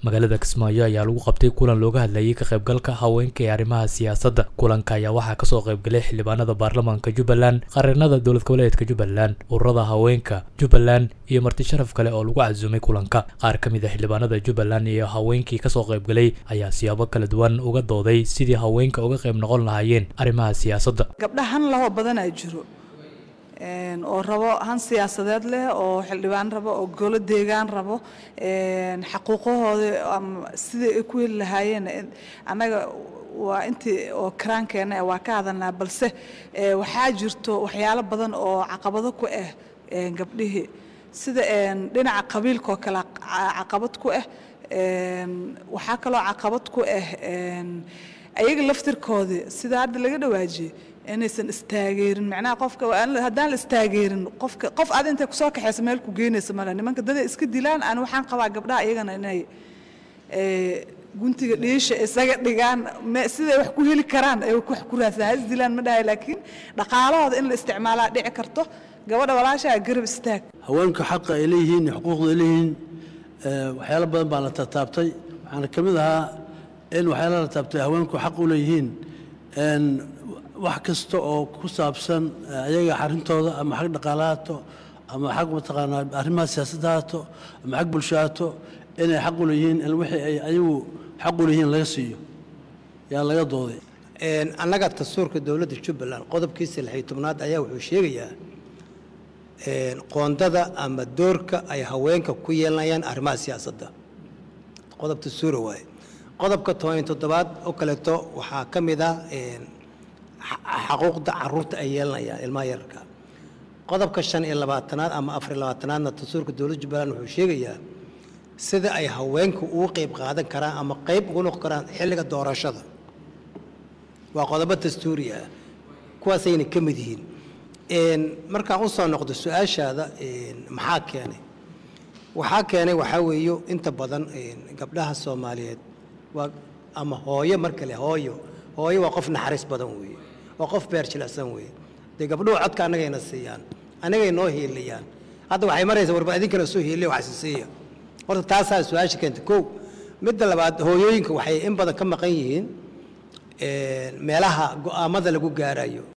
magaalada kismaayo ayaa lagu qabtay kulan looga hadlayay ka qaybgalka haweenka ee arrimaha siyaasadda kulanka ayaa waxaa kasoo qaybgalay xildhibaanada baarlamaanka jubbaland qareennada dowlad goboleedka jubbaland ururada haweenka jubbaland iyo marti sharaf kale oo lagu casuumay kulanka qaar ka mid a xildhibaanada jubbaland iyo haweenkii kasoo qaybgalay ayaa siyaabo kala duwan uga dooday sidii haweenka uga qayb noqon lahaayeen arrimaha siyaasadda gabdhahan lahoo badanaa jiro oo rabo han siyaasadeed leh oo xildhibaan rabo oo golo deegaan rabo xaquuqahooda ama sidai ay ku heli lahaayeen annaga waa intii oo karaankeena waa ka hadalnaa balse waxaa jirto waxyaalo badan oo caqabado ku ah gabdhihii sida dhinaca qabiilkaoo kale caqabad ku ah waxaa kaloo caqabad ku ah ayaga laftirkoodii sida hadda laga dhawaajiyey inaysan istaageerin macnaha qofka haddaan la istaageerin qofka qof aad intay kusoo kaxaysa meel ku geynaysa male nimanka daday iska dilaan aan waxaan qabaa gabdhaha iyagana inay guntiga dhiisha isaga dhigaan siday wax ku heli karaan ay wax ku raadsadaan ha isdilaan ma dhahay laakiin dhaqaalahooda in la isticmaalaa dhici karto gabadha walaashaa garab istaag haweenka xaqa ay leeyihiin iyo xuquuqda ay leeyihiin waxyaalo badan baan la taataabtay waxaana ka mid ahaa in waxyaala la taabtay haweenku xaq u leeyihiin wax kasta oo ku saabsan ayaga xarintooda ama xag dhaqaalahaato ama xag mataqaanaa arrimaha siyaasadda haato ama xag bulsho haato inay xaq u leeyihiin in wixii ay ayagu xaq u leeyihiin laga siiyo yaa laga dooday annaga dastuurka dowladda jubbaland qodobkiisa lixyo tobnaad ayaa wuxuu sheegayaa qoondada ama doorka ay haweenka ku yeelanayaan arrimaha siyaasadda qodob dastuura waaye qodobka toban toddobaad oo kaleeto waxaa ka mid ah xaquuqda caruurta ay yeelanayaan ilmaha yararka qodobka shan iyo labaatanaad ama afar iyo labaatanaadna dastuurka dowladda jubbaland wuxuu sheegayaa sida ay haweenku ugu qayb qaadan karaan ama qayb ugu noqon karaan xilliga doorashada waa qodobo dastuuri ah kuwaasayna ka mid yihiin markaan u soo noqdo su-aashaada maxaa keenay waxaa keenay waxaa weeyo inta badan gabdhaha soomaaliyeed waa ama hooyo mar kale hooyo hooyo waa qof naxariis badan weeye waa qof beer jilicsan weeye dee gabdhuhu codka annagayna siiyaan annagay noo hiiliyaan hadda waxay maraysaa warba idinkana soo hiiliya wax isiisiiya horta taasaa su-aasha keenta kow midda labaad hooyooyinka waxay in badan ka maqan yihiin meelaha go'aamada lagu gaarayo